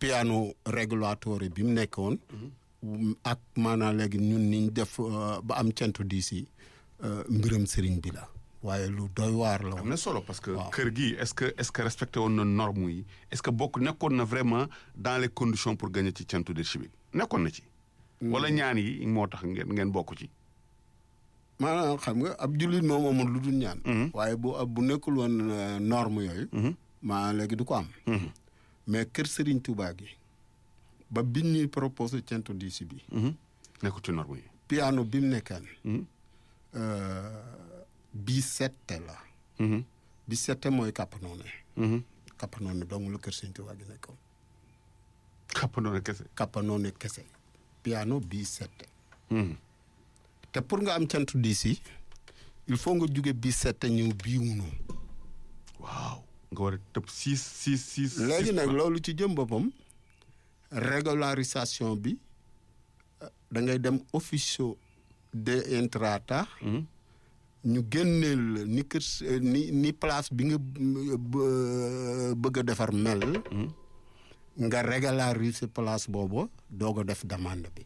piano régulatoire bi mu nekkoon. ak maanaam léegi ñun niñ def ba am centu diis yi mbiram sëriñ bi la waaye lu doy waar la am na solo parce que waaw. kër gi est-ce que est-ce que respecté woon na normes yi est-ce que bokk nekkoon na vraiment dans les conditions pour gagner ci centre de civique nekkoon na ci. wala ñaan yi moo tax ngeen ngeen bokk ci. maanaam xam nga ab jullit moom amul lu dul ñaan. waaye bu bu nekkul woon euh, norme yooyu. maa léegi du ko am. mais kër Serigne Touba gi ba biñ ñuy proposé centre diis bi. nekkul ci normes yi. piano bi mu nekkaan. bi sette la. bi sette mooy kappanoone. kappanoone dong la kër Serigne Touba gi nekkoon. kappandoon kese. kappanoone kese. piano bi sette. te pour nga am centre diis yi il faut nga jóge bi sette ñëw bii wunu waaw nga war a tëb six six six. léegi six nag plans. loolu ci jëm boppam régularisation bi euh, da ngay dem officio de intrata ñu génneel la ni kër s- euh, ni ni place bi nga euh, bë- bëgg a defar mel nga régulariser place boobu doog a def demande bi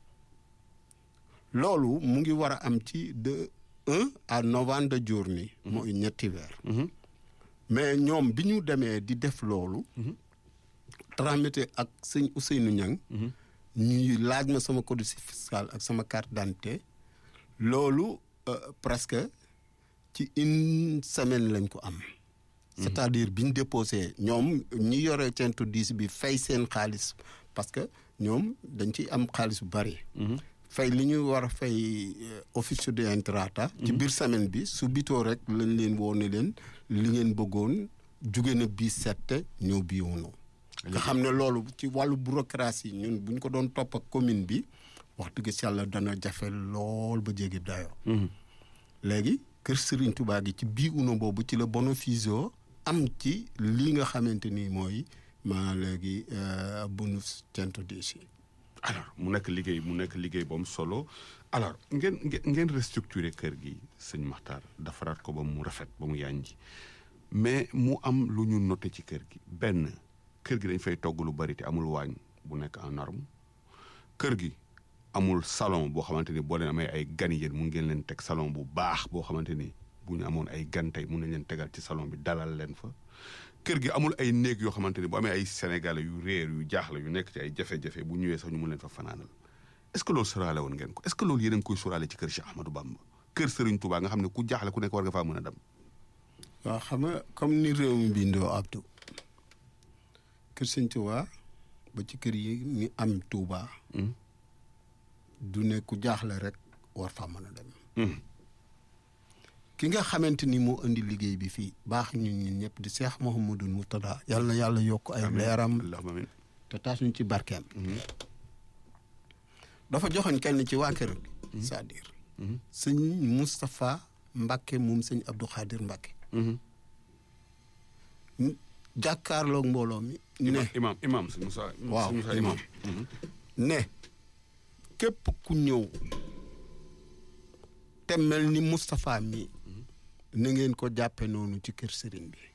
loolu mu ngi war a am ci de un à novembre de journée mooy ñetti weer mais ñoom bi ñu demee di def loolu tramité ak sëñ Ousseynou Niang ñuy laaj ma sama codice fiscal ak sama carte d'identité loolu euh, presque ci une semaine lañ ko am c'est-à-dire bi ñu déposé ñoom ñi yore centre diis bi fay seen xaalis parce que ñoom dañ ciy am xaalis bu bari fay li ñu war a fay euh, office de intrata ci biir semaine bi su bitoo rek lañ leen woo ne leen li ngeen bëggoon jóge na bii sette ñëw bii wunu nga xam ne loolu ci wàllu bureaucratie ñun bu ñu ko doon topp ak commune bi wax dëgg si yàlla dana jafe lool ba jéggi dayoo léegi kër Serigne Touba gi ci bii uno boobu ci la bénéfice am ci lii nga xamante ni mooy maa léegi euh, bonus centre diis yi alors mu nekk liggéey mu nekk liggéey bu am solo alors ngeen ngeen ngeen restructurer kër gi sëñ Maxtaar defaraat ko ba mu rafet ba mu yànji mais mu am lu ñu noté ci kër gi benn kër gi dañ fay togg lu bari te amul waañ bu nekk en norme kër gi amul salon boo xamante ni boo leen amee ay gan yéen mun ngeen leen teg salon bu baax boo xamante ni bu ñu amoon ay gan tey mun nañ leen tegal ci salon bi dalal leen fa kër gi amul ay néeg yoo xamante ni bu amee ay sénégalais yu réer yu jaaxle yu nekk ci ay jafe-jafe bu ñëwee sax ñu mun leen fa fanaanal est ce que loolu sóoraale woon ngeen ko est ce que loolu yéen a ngi koy sóoraale ci kër Cheikh Ahmadou Bamba kër Serigne Touba nga xam ne ku jaaxle ku nekk war nga faa mën a dem. waaw xam nga comme ni réew mi bindoo Abdou kër Sëñ Touba ba ci kër yi ni am Touba du ne ku jaaxle rek war faa mën a dem ki nga xamante ni moo indi liggéey bi fii baax ñun ñun ñëpp di Cheikh Mouhamadou Moutada yàlla na yàlla yokk ay leeram allahumma amiin te taas ñu ci barkeem dafa joxoñ kenn ci waa kër gi c'est-à-dire sëñ Moustapha Mbakke moom sëñ Abdou Khadir Mbakke jàkkaarloog mbooloo mi ne imam imam sëñ Moussa waaw sëñ Moussa imam ne képp ku ñëw te mel ni Moustapha mi na ngeen ko jàppe noonu ci kër sëriñ bi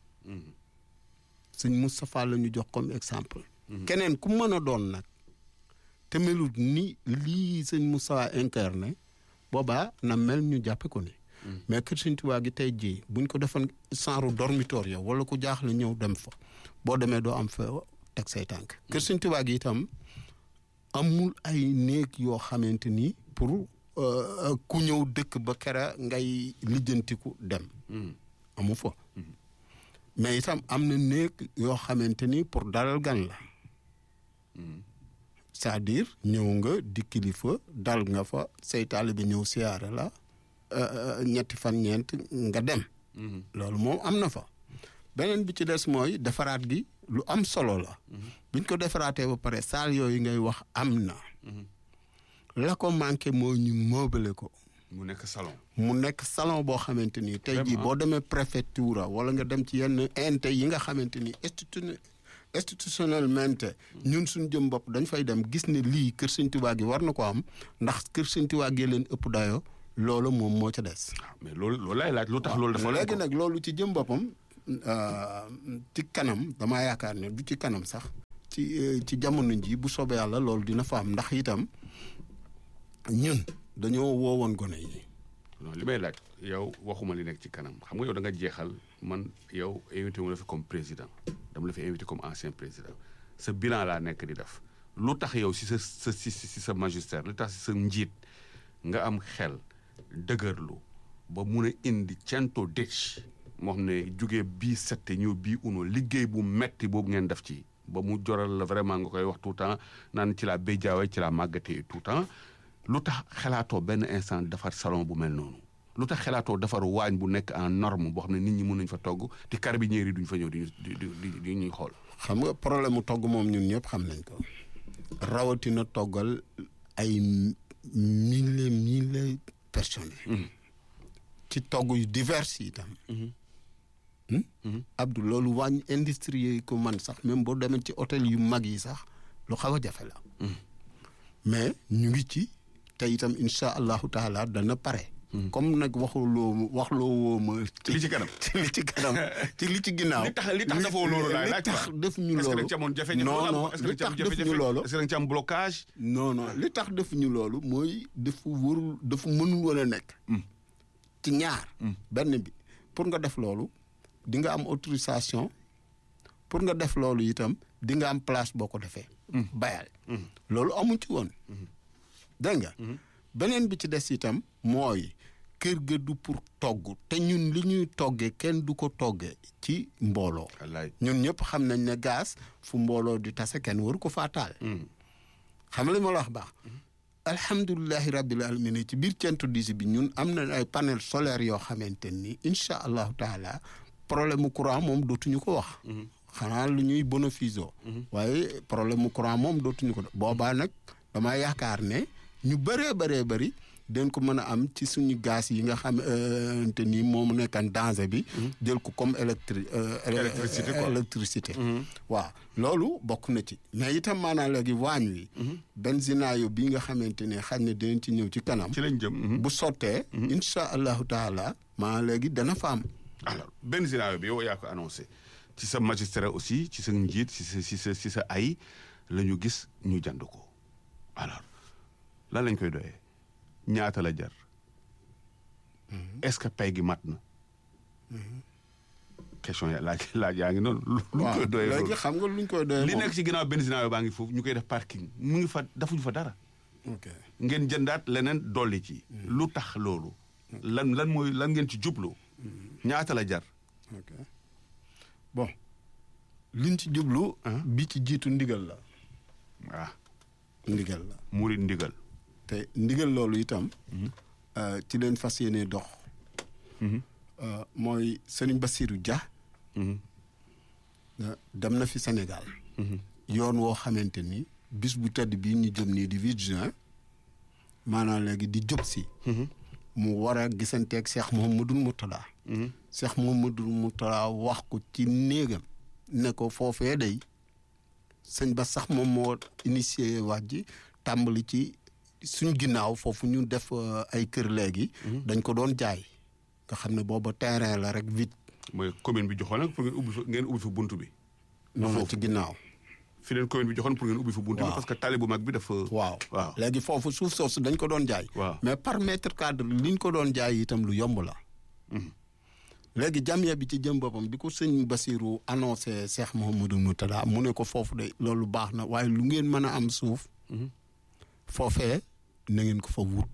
sëñ Moustapha la ñu jox comme exemple keneen ku mën a doon nag te melut ni lii sëñ Moustapha incarné boobaa na mel ñu jàppe ko ni mais kër sëñ Tuubaa gi tey jii buñ ko defoon genre dormitoire yow wala ku jaaxle ñëw dem fa boo demee doo am fa teg say tànk kër sëñ Tuubaa gi itam amul ay néeg yoo xamante ni pour euh, ku ñëw dëkk ba kera ngay lijjantiku dem amu fa mais itam am na néeg yoo xamante ni pour dalal gan la c'est-à-dire ñëw nga di kilifa dal nga fa say taalibe bi ñëw siyaare la euh, ñetti fan ñeent nga dem loolu moom am na fa beneen bi ci des mooy defaraat gi lu am solo la biñ ko defaraatee ba pare saal yooyu ngay wax am na la ko manqué mooy ñu meubler ko mu nekk salon mu nekk salon boo xamante ni tey jii Vraiment. boo demee préfecture wala nga dem ci yenn ente yi nga xamante ni institu institutionnellement ñun suñ jëm bopp dañ fay dem gis ne lii kër Sëñ Tuubaa gi war na ko am ndax kër Sëñ Tuubaa gi leen ëpp dayo loolu moom moo ca des waaw mais loolu loolu laay laaj lu tax loolu dafa léegi nag loolu ci jëm boppam euh, ci kanam damaa yaakaar ne du ci kanam sax ci ci jamono ji bu soobee yàlla loolu dina fa am ndax itam ñun dañoo woowoon gone yi. non li may laaj yow waxuma li nekk ci kanam xam nga yow da nga jeexal man yow invité wu la fi comme président dama la fi invité comme ancien président sa bilan laa nekk di def lu tax yow si sa sa si si sa magistère lu tax si sa njiit nga am xel dëgërlu ba mun a indi cento dëcc moo xam ne jugee bii sette ñëw bii uno liggéey bu metti boobu ngeen def ci ba mu joral la vraiment nga koy wax tout le temps naan ci laa béy jaawee ci laa màggatee tout le temps lu tax xalaatoo benn instant defar salon bu mel noonu lu tax xalaatoo defar waañ bu nekk en norme boo xam ne nit ñi mën nañ fa togg te carabinieri yi duñ fa ñëw di di di di ñuy xool. xam nga problème mu togg moom ñun ñëpp xam nañ ko rawatina toggal ay mille mille personnes. ci togg yu divers yi itam. Abdou loolu wàññi industrie yi ko man sax même boo demee ci hôtel yu mag yi sax lu xaw a jafe la. mais ñu ngi ci te itam incha allahu taala dana pare. comme nag waxuloo waxloo woo ma. ci li ci kanam ci li ci kanam ci li ci ginnaaw. li tax li tax defoo loolu laay laaj li tax def ñu est-ce que da loolu. nga ci amoon jafe-jafe non wala non est-ce que li da nga ci am tax def ñu jafe-jafe loolu. est-ce que da nga ci am blocage. non non li tax def ñu loolu mooy dafa warul dafa mënul woon a nekk. ci ñaar. benn bi pour nga def loolu di nga am autorisation pour nga def loolu itam di nga am place boo ko defee. bayal loolu amu ci woon. dégg nga. beneen bi ci des itam mooy kër ga du pour togg te ñun li ñuy toggee kenn du ko toggee ci mbooloo. wallaay ñun ñëpp xam nañ ne gaz fu mbooloo di tase kenn waru ko faa taal. xam nga li ma la wax baax. alhamdulilahi rabbil alamin ci biir centre disi bi ñun am na ay panel solaire yoo xamante ni incha allahu taala problème mu courant moom dootuñu ko wax. xanaa lu ñuy bénéfice waaye problème mu courant moom dootuñu ko boobaa nag damaa yaakaar ne ñu bëree bëree bëri den ko mën a am ci suñu gaz yi nga xamante ni moom nekkan danger bi. jël ko comme électri Électricité quoi. électricité. waaw loolu bokk na ci mais itam maanaam léegi waañ wi. benzinaayo bi nga xamante ne xaj na dinañ ci ñëw ci kanam. ci lañ jëm. bu sottee. incha allahu taala maa léegi dana fa am. alors benn scénario bi yow yaa ko annoncé ci sa magistrat aussi ci sa njiit ci sa ci sa ci sa ay la ñu gis ñu jand ko alors lan lañ koy doyee ñaata la jar est-ce que pay gi mat na question ya laaj laaj yaa ngi noonu. lu ñu waaw koy doyee léegi loolu xam nga luñ koy doyee li moom. nekk ci ginnaaw benn scénario baa ngi foofu ñu koy def parking mu ngi fa defuñu fa dara. ok ngeen jëndaat leneen dolli ci. lu tax loolu. lan lan mooy lan ngeen ci jublu. ñaata la jar. ok bon liñ ci jublu. bi ci jiitu ndigal la. ah ndigal la murit ndigal. te ndigal loolu itam. euh, ci leen fas yéene dox. euh, mooy Serigne Bassirou Dia. Mhm. euh, dem na fi Sénégal. yoon woo xamante ni bis bu tedd bii ñu jëm nii di 8 juin maanaam léegi di jub si. mu war a gisanteeg Cheikh Mouhamadou Mourtada. Cheikh Mouhamadou Mourtada wax ko ci néegam ne ko foofee day sëñ ba sax moom moo initié wax ji tàmbali ci suñ ginnaaw foofu ñu def euh, ay kër léegi. dañ ko doon jaay. nga xam ne booba terrain la rek vite. mooy commune bi joxoon nag pour ngeen ubbi fa ngeen ubbi fa buntu bi. noonu ci ginnaaw. fi leen commune bi joxoon pour ngeen ubbi fa buntu bi. Waaw. parce que tali bu mag bi dafa. waaw waaw. léegi foofu suuf soosu dañ ko doon jaay. Waaw. mais par mètre cadre liñ ko doon jaay itam lu yomb la. léegi jamiya bi ci jëm boppam bi ko sëñ Basiru annoncé Cheikh Mouhamadou Moutada mu ne ko foofu de loolu baax na waaye lu ngeen mën a am suuf. foofee na ngeen ko fa wut.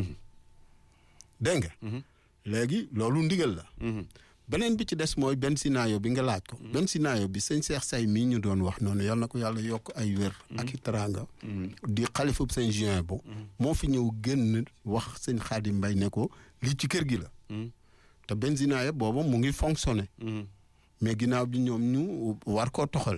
dégg nga. léegi loolu ndigal la. beneen bi ci des mooy benn sinaayo bi nga laaj ko. benn sinaayo bi sëñ Cheikh Say mii ñu doon wax noonu yal na ko yàlla yokk ay wér. ak i teraanga. di xalifab sëñ juin bu. moo fi ñëw génn wax sëñ Xaadim Mbay ne ko lii ci kër gi la. te benn sinaayo booba mu ngi fonctionné. mais ginnaaw bi ñoom ñu war koo toxal.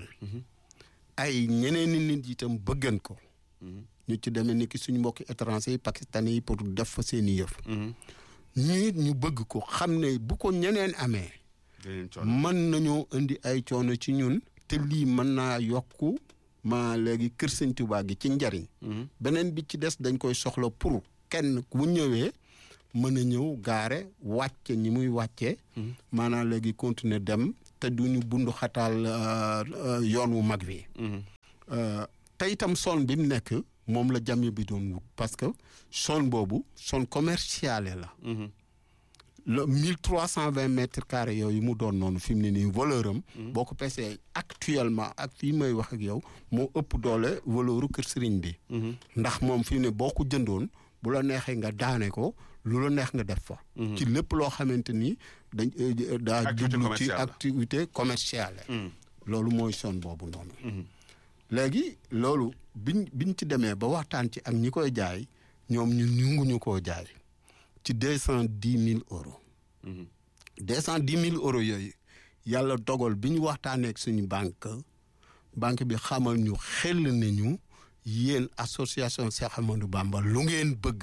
ay ñeneen i nit itam bëggan ko. ñu ci demee ni ki suñu mbokki étranger yi pakistanais yi pour def fa seen i yëf. ñu it ñu bëgg ko xam ne bu ko ñeneen amee. dinañ coono. mën nañoo indi ay coono ci ñun te lii mën naa yokku ma léegi kër sëñ Tuubaa gi ci njariñ beneen bi ci des dañ koy soxla pour kenn ku ñëwee mën a ñëw gaare wàcce ñi muy wàccee maanaam léegi continuer dem te duñu bundu xataal euh, euh, yoon wu mag wi te itam zone bi mu nekk moom la jàmm bi doon wut parce que zone boobu zone commerciale la. le mille trois cent vingt mètres carrés yooyu mu doon noonu fi mu ne nii valeur am. boo ko pesee actuellement ak fii may wax ak yow moo ëpp doole valeuru kër sëriñ bi. ndax moom fi mu ne boo ko jëndoon bu la neexee nga daane ko lu la neex nga def fa. ci lépp loo xamante ni dañ daa jublu ci activité commerciale. loolu mooy zone boobu noonu. léegi loolu biñ biñ ci demee ba waxtaan ci ak ñi koy jaay ñoom ñu ñunguñu koo jaay. ci deux cent dix mille euros. deux cent dix mille euros yooyu yàlla dogal bi ñu waxtaanee ak suñu banque banque bi xamal ñu xel nañu yéen association Cheikh Amadou Bamba lu ngeen bëgg.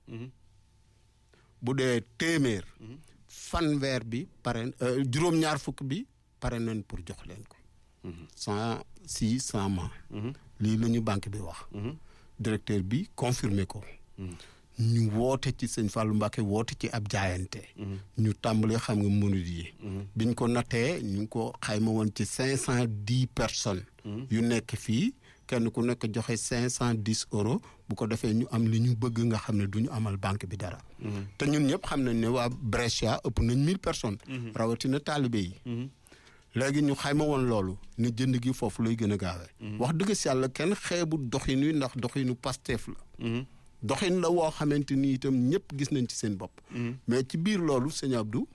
bu dee téeméer. fanweer bi pare juróom-ñaar fukk bi pare nañ pour jox leen ko. cent six cent ma. lii la ñu banque bi wax. directeur bi confirmé ko. ñu woote ci sëñ Fallou Mbacke woote ci ab jaayante. ñu tàmbalee xam nga mënut yi. biñ ko nattee ñu ngi ko xayma woon ci cinq cent dix personnes. yu nekk fii kenn ku nekk joxe cinq cent dix euros bu ko defee ñu am li ñu bëgg nga xam ne du ñu amal banque bi dara. te ñun ñëpp xam nañ ne waa Brescia ëpp nañ mille personnes. rawatina taalibe yi. léegi ñu xayma woon loolu ne jënd gi foofu lay gën a gaawee. wax dëgg si yàlla kenn xeebu doxin wi ndax doxinu Pastef la. doxin la woo xamante ni itam ñëpp gis nañ ci seen bopp. mais ci biir loolu sëñ Abdou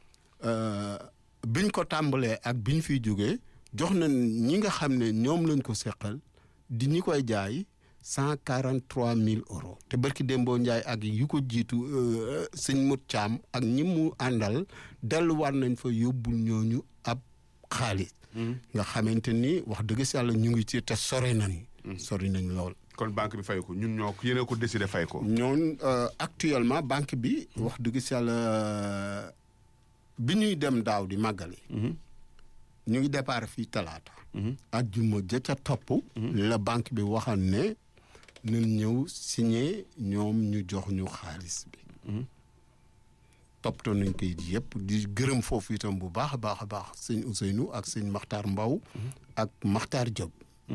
biñ ko tàmbalee ak biñ fiy jógee jox nañ ñi nga xam ne ñoom lañ ko seqal di ñi koy jaay cent quarante trois mille euros. te barki Dembo Ndiaye ak yu ko jiitu sëñ Mut Caam ak ñi mu àndal delluwaat nañ fa yóbbul ñooñu ab xaalis. nga xamante ni wax dëgg si yàlla ñu ngi ci te sore nañ. sori nañ lool. kon banque bi fay ko ñun ñoo ko yéen ko décidé fay ko. ñoon actuellement banque bi wax dëgg si yàlla bi ñuy dem daaw di màggali. ñu ngi départ fii talaata. ajjuma ja ca topp. la banque bi waxal ne nañ ñëw signé ñoom ñu jox ñu xaalis bi. toppatoo nañ koy yëpp di gërëm foofu itam bu baax a baax a baax sëñ Ousseynou ak sëñ Makhtar Mbaw ak Makhtar Diop.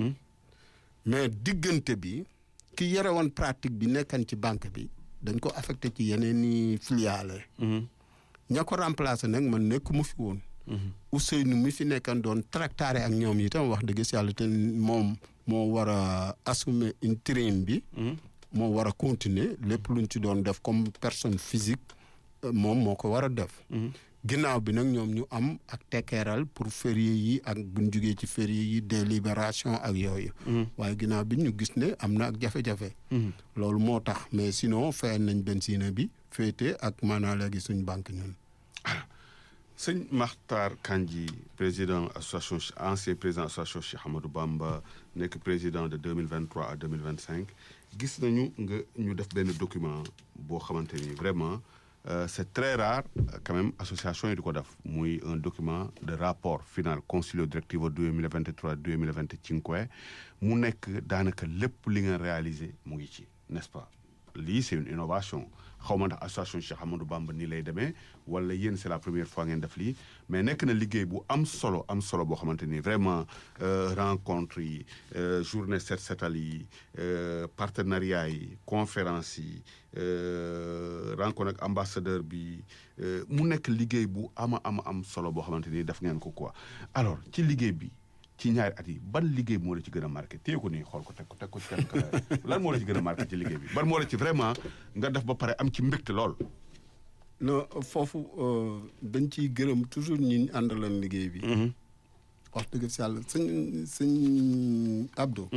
mais diggante bi ki yore woon pratique bi nekkan ci banque bi dañ ko affecté ci yeneen i filiale ña ko remplacé nag man nekk mu fi woon Ousseynou mi fi nekkan doon tractaré ak ñoom itam wax dëgg si yàlla te moom moo war a assumer intérim bi moo war a continuer lépp luñ ci doon def comme personne physique moom moo ko war a def ginnaaw bi nag ñoom ñu am ak tekkeeral pour férié yi ak buñ jugee ci férié yi délibération ak yooyu waaye ginnaaw bi ñu gis ne am na ak jafe-jafe loolu moo tax mais sinon fayal nañ benzine bi féete ak maanaam léegi suñ banque ñun sëñ Makhtar Kandji président association ancien président association Cheikh Amadou Bamba nekk président de 2023 à 2025 gis nañu nga ñu def benn document boo xamante ni vraiment Euh, c'est très rare quand même association yi di ko def muy un document de rapport final consiglio direttivo 2023 2025 mu nekk daanaka lépp li nga réalisé mu ngi ci n'est-ce pas lii c'est une innovation xaw ma ndax association Cheikh Amadou Bamba nii lay demee wala yéen c'est la première fois ngeen def lii mais nekk na liggéey bu am solo am solo boo xamante ni vraiment rencontre yi journée set setal yi partenariat yi conférence yi rencontre ak ambassadeur bi mu nekk liggéey bu ama ama am solo boo xamante ni def ngeen ko quoi alors ci liggéey bi ci ñaari at yi ban liggéey moo la ci gën a marqué téye ko nii xool ko teg ko teg ko ci kenn lan moo la ci gën a marqué ci liggéey bi ban moo la ci vraiment nga def ba pare am ci mbégte lool. non foofu dañ ciy gërëm toujours ñi àndaloon liggéey bi. wax dëgg si yàlla sëñ sëñ Abdou.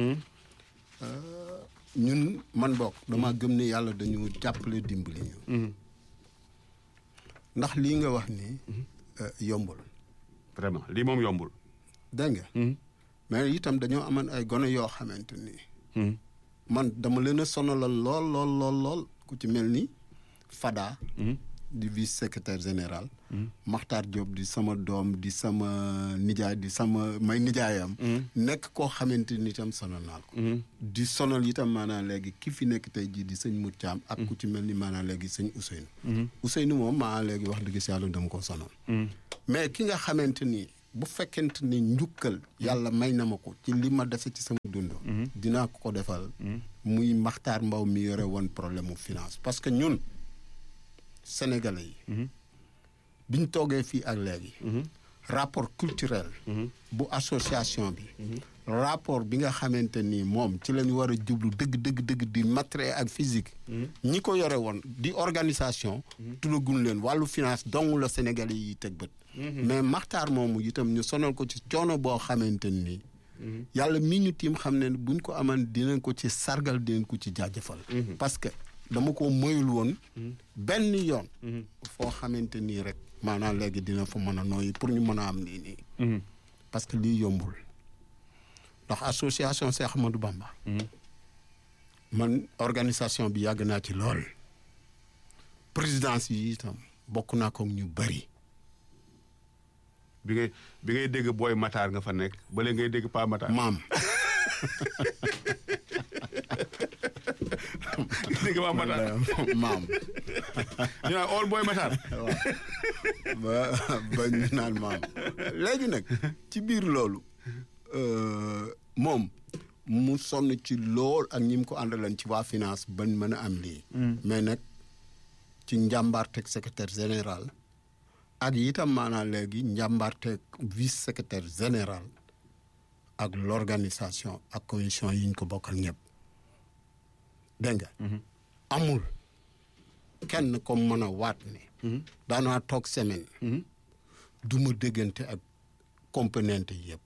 ñun man bokk dama gëm ne yàlla dañu jàppale dimbali ñu. ndax lii nga wax ni yombul. vraiment lii moom yombul. dégg nga. mais itam dañoo amoon ay gone yoo xamante ni. man dama leen a sonalal lool lool lool lool ku ci mel ni Fada. di vice secrétaire général. Makhtar Diop di sama doom di sama nijaay di sama may nijaayam. nekk koo xamante ni itam sonal naa ko. di sonal itam maanaam léegi ki fi nekk tey jii di sëñ Mout Thiam. ak ku ci mel ni maanaam léegi sëñ Ousseynou. Ousseynou moom maa léegi wax dëgg si yàlla dama ko sonal. mais ki nga xamante ni bu fekkente ni njukkal yàlla may na ma ko ci li ma dese ci sama dund dinaa ko ko defal muy Maxtaar Mbaw mi yore woon problème mu finance parce que ñun sénégalais yi biñ toogee fii ak léegi rapport culturel bu association bi rapport bi nga xamante ni moom ci lañu war a jublu dëgg dëgg dëgg di matériel ak physique ñi ko yore woon di organisation tuddagul leen wàllu finance dong la sénégalais yi teg bët mais maxtaar moomu itam ñu sonal ko ci coono boo xamante ni yàlla mi ñu tiim xam ne buñ ko aman dinañ ko ci sargal dinañ ko ci jaajëfal parce que dama ko moyul woon benn yoon foo xamante nii rek maanaam léegi dina fa mën a nooyi pour ñu mën a am lii nii parce que lii yombul ndax association Cheikh Ahmadou Bamba man organisation bi yàgg naa ci lool présidence yi itam bokk naa ko ñu bari bi ngay bi ngay dégg booy Matar nga fa nekk ba léegi ngay dégg Pa Matar. maam dégg Pa Matar maam ñu naan all booy Matar. waaw ba ba ñu naan maam léegi nag ci biir loolu moom mu sonn ci lool ak ñi mu ko àndalan ci waa finance bañ mën a am lii mais nag ci njàmbaarteeg secrétaire général ak itam maanaam léegi njàmbaarteeg vice secrétaire général ak l'organisation ak commission yi ñu ko bokkal ñëpp dégg nga amul kenn comme mën a waat ne daanaa toog semaine du ma déggante ak componente yëpp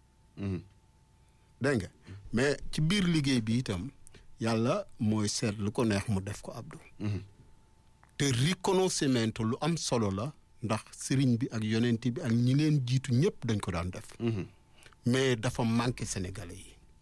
dégg nga mais ci biir liggéey bi itam yàlla mooy seet lu ko neex mu def ko Abdou te reconnaissance lu am solo la ndax sëriñ bi ak yonent bi ak ñi leen jiitu ñëpp dañ ko daan def mais dafa manqué sénégalais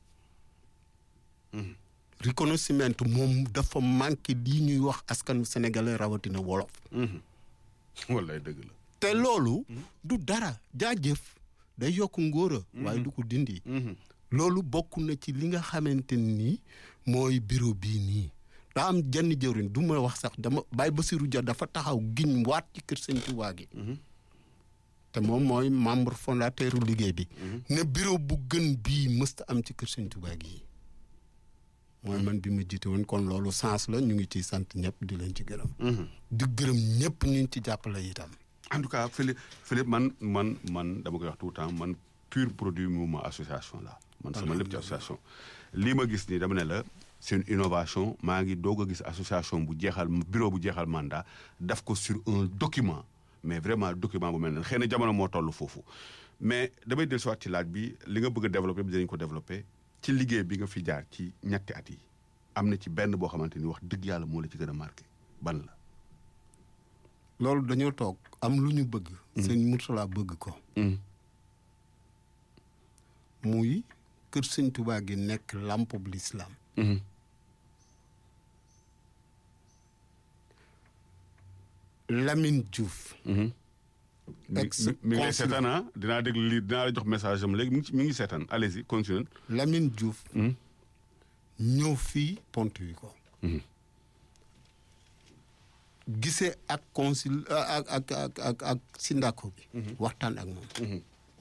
yi reconnaissance moom dafa manqué lii ñuy wax askanu sénégalais rawatina wolof wallaay dëgg la. te loolu du dara jaajëf day yokk ngóora waaye du ko dindi loolu bokk na ci li nga xamante ni mooy bureau bii nii daa am jenn jëwriñ du ma wax sax dama Baye Bassirou Dia dafa taxaw giñ waat ci kër Sëñ Tuubaa gi te moom mooy membre fondateur liggéey bi ne bureau bu gën bii mësta am ci kër Sëñ Tuubaa gi mooy man bi ma jiite woon kon loolu sens la ñu ngi ciy sant ñëpp di leen ci gërëm di gërëm ñëpp ñu ngi ci jàppale itam en tout cas Philippe Philippe man man man dama koy wax tout le temps man pur produit mouvement association la man sama lépp ci association lii ma gis nii dama ne la c'est une innovation maa ngi doog a gis association bu jeexal bureau bu jeexal mandat daf ko sur un document mais vraiment document bu mel ne xëy na jamono moo toll foofu mais damay dellu siwaat ci laaj bi li nga bëgg a développé bi dinañ ko développé ci liggéey bi nga fi jaar ci ñetti at yi am na ci benn boo xamante ni wax dëgg yàlla moo la ci gën a marqué ban la loolu dañoo toog am lu ñu bëgg sëñ Murtala bëgg ko muy kër sëñ Tuubaa gi nekk lampe bu lislaam Lamine Diouf ex mi ngi lay consul. seetaan ah dinaa dégg lii dinaa la jox message am léegi mi ngi ci mi ngi seetaan allez-y continue Lamine Diouf ñëw fii pont wi ko gisee ak consul ak ak ak ak ak sindako bi waxtaan ak moom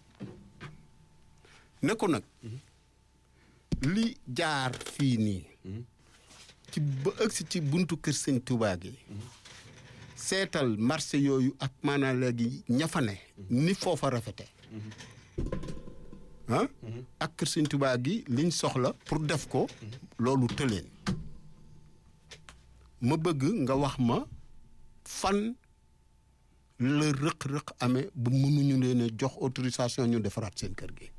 ne ko nag li jaar fii nii ci ba ëgsi ci buntu kër sëñ Tuubaa gi seetal marché yooyu ak maanaam léegi ña fa ne ni foofa rafete ah ak kër sëñ Tuubaa gi liñ soxla pour def ko loolu tëleen ma bëgg nga wax ma fan la rëq-rëq amee bu mënuñu leen a jox autorisation ñu defaraat seen kër gi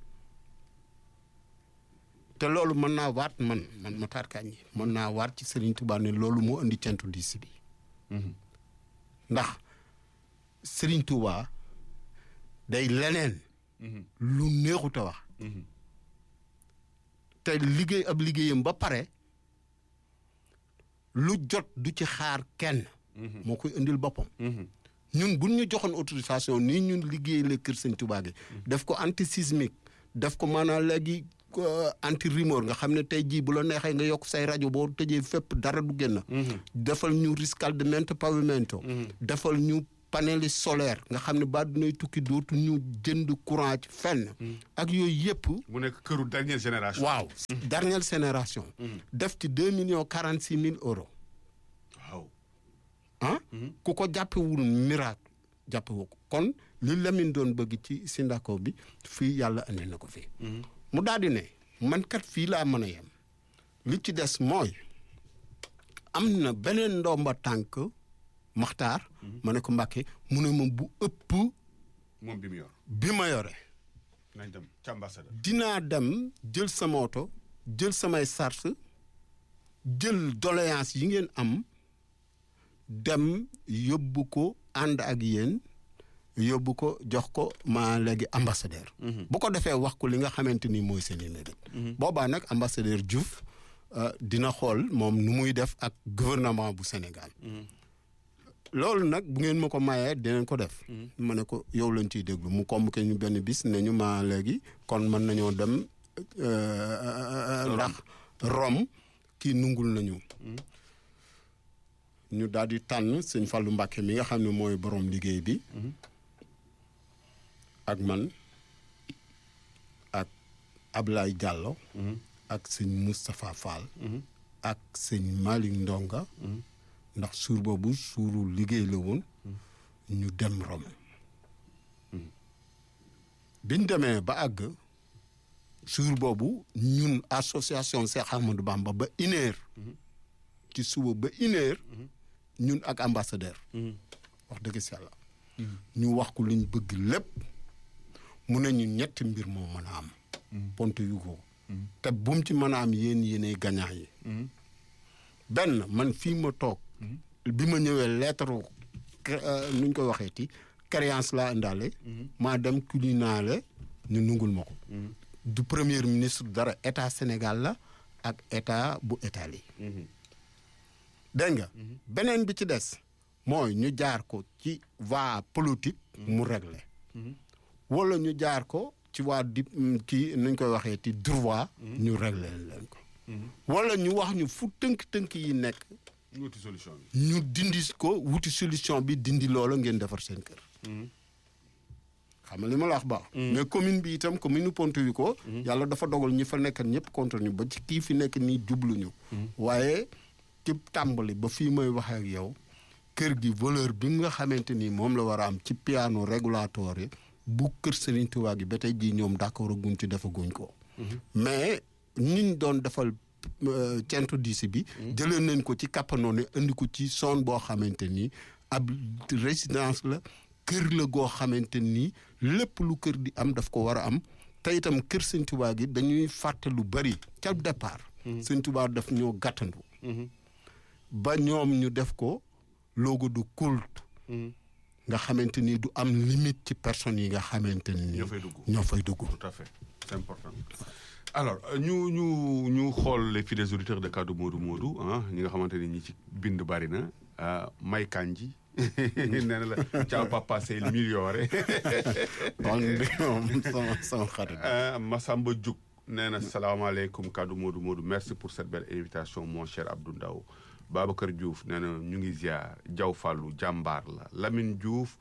te loolu mën naa waat man man Matar Kandji mën naa waat ci Serigne Touba ne loolu moo indi centu diis bi ndax Serigne Touba day leneen lu neexut a wax te liggéey ab liggéeyam ba pare lu jot du ci xaar kenn moo koy indil boppam ñun buñ ñu joxoon autorisation nii ñun liggéey la kër Sëñ Tuubaa gi def ko anti sismique def ko maanaam léegi anti rumeur nga xam ne tey jii bu la neexee nga yokk say rajo boo tëjee fépp dara du génn defal ñu riscaldamento pavimento defal ñu paneli solaire nga xam ne ba dunay tukki dootu ñu jënd courant ci fenn ak yooyu yëpp mu nekk këru dernière génération. waaw dernière génération def ci deux millions quarante six mille euros waaw. ah ku ko jàppewul miracle jàppewu ko kon li Lamine doon bëgg ci Sindako bi fii yàlla andi na ko fii mu daal di ne man kat fii laa mën a yem li ci des mooy am na beneen ndomba tànk maxtaar ma ne ko mbàkke mu ne ma bu ëpp moom bi mu yor. bi ma yore nañ dem ci ambassadeur. dinaa dem jël sama oto jël samay sart jël doléance yi ngeen am dem yóbbu ko ànd ak yéen yóbbu ko jox ko ma léegi ambassadeur bu ko defee wax ko li nga xamante ni mooy seen i mébét boobaa nag ambassadeur Diouf euh, dina xool moom nu muy def ak gouvernement bu Sénégal loolu nag bu ngeen ma ko mayee dinañ ko def ma ne ko yow lañ ciy déglu mu convoqué ñu benn bis ne ñu ma léegi kon mën nañoo dem euh, ndax Rome kii nungul nañu ñu daal di tànn sëñ Fallou Mbacke mi nga xam ne mooy borom liggéey bi ak man ak Ablaye Diallo ak sëñ Moustapha Fall ak sëñ Malick Ndonga ndax suur boobu suuru liggéey la woon ñu dem Rome biñ demee ba àgg suur boobu ñun association Cheikh Ahmadou Bamba ba une heure ci suba ba une heure ñun ak ambassadeur wax dëgg si yàlla ñu wax ko liñ bëgg lépp mu ne ñu ñetti mbir moo mën a am ponte yu ko te bum ci mën a am yéen yéenay gagnant yi benn man fii ma toog bi ma ñëwee lettre nuñ koy waxee ti créance laa indaale maa dem culinaale ñu nungul ma ko du premier ministre dara état Sénégal la ak état bu Italie dégg nga beneen bi ci des mooy ñu jaar ko ci voie politique mu réglé wala ñu jaar ko ci waa di kii nuñ koy waxee ti droit ñu réglé leen ko wala ñu wax ñu fu tënk-tënk yi nekk ñu wuti solution bi. ñu dindi ko wuti solution bi dindi loola ngeen defar seen kër xam nga li ma la wax baax mais commune bi itam commune Ponte ko yàlla dafa dogal ñi fa nekk ñëpp contre ñu ba ci kii fi nekk nii jubluñu waaye ci tàmbali ba fii may waxee ak yow kër gi valeur bi nga xamante ni moom la war a am ci piano régulatoire bu kër Serigne Touba gi ba tey jii ñoom d'accord guñ ci defaguñ ko mais ñiñ doon defal centre diisi bi jëlee nañ ko ci kappanoone indi ko ci zone boo xamante ni ab résidence la kër la goo xamante ni lépp lu kër di am daf ko war a am te itam kër Sëñ Tuubaa gi dañuy fàtte lu bari ca départ Sëñ Tuubaa daf ñoo gàttandu ba ñoom ñu def ko logo de culte nga xamante ni du am limite ci personnes yi nga xamante ni ñoo fay dugg. ñoo fay dugg tout à fait c'est important alors euh, ñu ñu ñu xool les fidèles auditeurs de Kaddu Modou Modou ah ñi nga xamante ni ñi ci bind bari na ah May Kanji nee na la ciao papa c'est le migliore kon bi moom sama sama xarit Euh, Massamba Diouk nee na salaamaaleykum kaddu Modou Modou merci pour cette belle invitation mon cher Abdou Ndaw Babacar Diouf nee na ñu ngi ziar Diaw Fallou jàmbaar la Lamine Diouf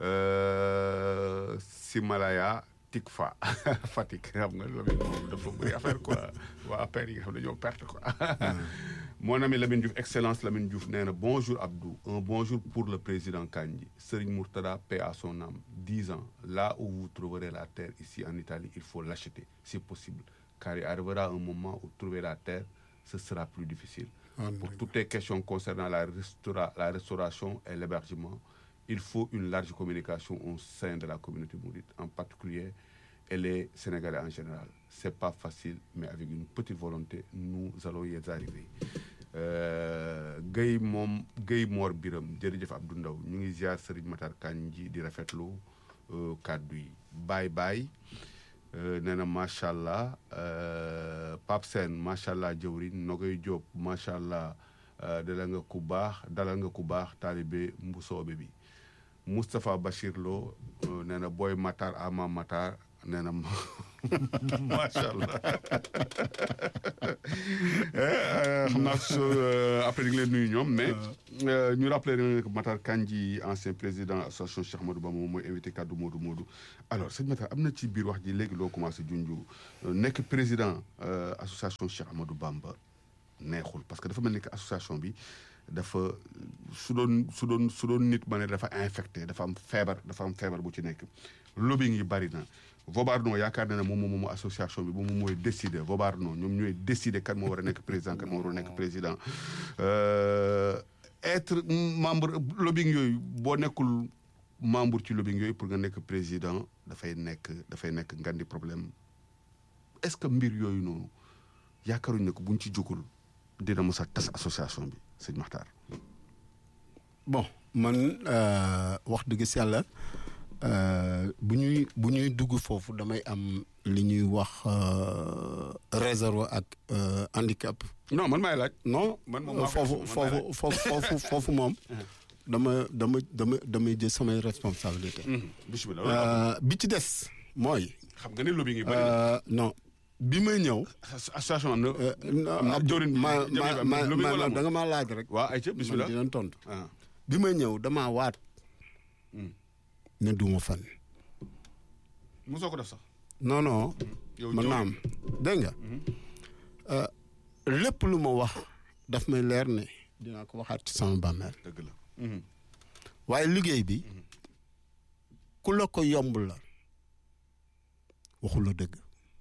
euh, Simalaya Tikfa Fatick xam nga Lamine moom dafa bëri affaire quoi waa affaire yi nga xam ne dañoo perte quoi mon ami Lamine Diouf excellence Lamine Diouf nee na bonjour Abdou un bonjour pour le président Kandji Serigne Mourtada paix à son âme dix ans là où vous trouverez la terre ici en Italie il faut l'acheter si possible car il arrivera un moment où trouver la terre ce sera plus difficile pour toutes les questions concernant la, restaura- la restauration et l'hébergement il faut une large communication au sein de la communauté mouride en particulier et les Sénégalais en général c'est pas facile mais avec une petite volonté nous allons y arriver Euh, Guèye moom Guèye Mor Biram jërëjëf Abdou Ndaw ñu ngi ziar Serigne Matar Kandji di rafetlu euh, kàddu yi baay baay euh, nee na macha allah euh, Pape Sène macha allah jëwriñ Nogoy Diop macha allah euh, dalal nga ku baax dalal nga ku baax taalibe mbusoobe bi Moustapha Bachir Lo euh, nee na booy Matar ama Matar nee na macha allah Eh, xam naa su après di nga leen nuyu ñoom mais euh, ñu rappelé ne que Matar Kandji ancien président association Cheikh Ahmadou Bamba moom mooy invité kaddu Modou Modou alors sëñ Matar am na ci biir wax ji léegi loo commencé junju euh, nekk président euh, association Cheikh Ahmadou Bamba neexul parce que dafa mel ni que association bi dafa su doon su doon su doon nit ma ne dafa infecté dafa am feebar dafa am feebar bu ci nekk lobbying yi bari na Vobarno yaakaar na ne moom moom association bi moom mooy décider Vobarno ñoom ñooy décider kan moo war a nekk président kan moo war a nekk président Euh, être membre lobbying yooyu boo nekkul membre ci lobbying yooyu pour nga nekk président dafay nekk dafay nekk ngandi problème est-ce que mbir yooyu noonu yaakaaruñ ne ko buñ ci jógul dina mos a tas association bi sëñ Maxtaar bon man euh, wax dëgg si yàlla euh, bu ñuy bu ñuy dugg foofu damay am li ñuy wax euh, réserve ak euh, handicap. non man maay laaj non Man moom maa ko foofu def, man maay foofu foofu foofu foofu moom. dama dama dama damay jël samay responsabilité bisimilah Euh, bi ci des mooy. xam nga ne lobbying yi bari na euh, non bi may ñëw. association am na euh, non, am na Abdou, jawriñ ma jawriñ ma am na ma lobbying ma wala amul? da nga maa laaj rek. waa ayca man bisimilah dinañ tontu. ah bi may ñëw damaa waat. ne duma fan. mosoo ko def sax non non. yow man jawriñ. naam dégg nga. Euh, lépp lu ma wax daf may leer ne dinaa ko waxaat ci sama bàmmeel. dëgg la waaye liggéey bi ku la ko yomb la waxu la dëgg.